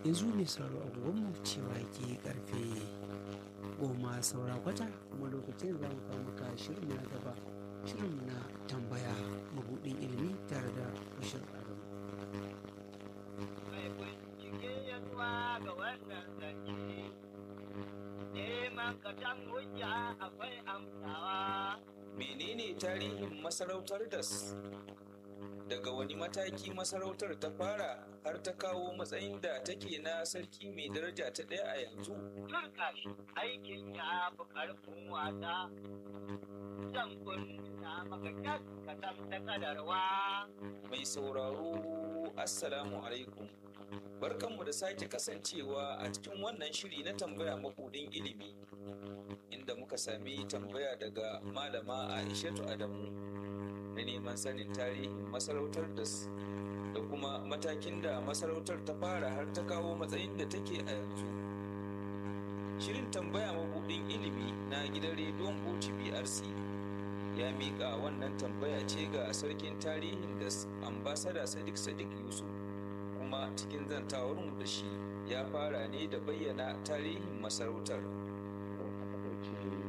yanzu mai sauraro agogonmu cewa ke karfe goma saura kwata kuma lokacin za mu kawo maka shirin na gaba shirin na tambaya mabudin ilimi tare da bashir adamu mai bincike ya zuwa ga wannan zance neman katon hujja akwai amsawa menene tarihin masarautar das daga wani mataki masarautar ta fara har ta kawo matsayin da take na sarki mai daraja ta ɗaya a yanzu turka shi aikin ya fi ƙarfin wasa zan kunna maka kyan katon ta kadarwa mai sauraro assalamu alaikum barkanmu da sake kasancewa a cikin wannan shiri na tambaya makudin ilimi inda muka sami tambaya daga malama aishatu adamu na neman sanin tarihin masarautar da da kuma matakin da masarautar ta fara har ta kawo matsayin da take a yanzu shirin tambaya mabudin ilimi na gidan rediyon brc ya miƙa wannan tambaya ce ga sarkin tarihin da ambasada sadiq sadiq yusuf kuma cikin zantawarmu da shi ya fara ne da bayyana tarihin masarautar ɗauki